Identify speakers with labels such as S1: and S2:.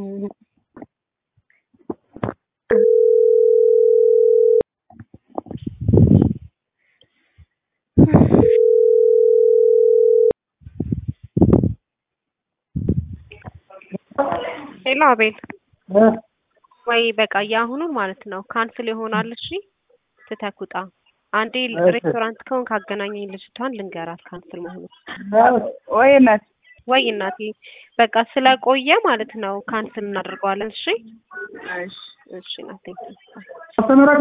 S1: እም። ሄሎ አቤል ወይ በቃ የአሁኑን ማለት ነው ካንስል ይሆናል። እሺ ትተህ ውጣ። አንዴ ሬስቶራንት ከሆንክ አገናኘኝ ልጅቷን ልንገራት ካንስል መሆኑ።
S2: ወይ እናት
S1: ወይ እናቴ በቃ ስለቆየ ማለት ነው ካንስል እናደርገዋለን። እሺ
S2: እሺ
S1: እሺ እናቴ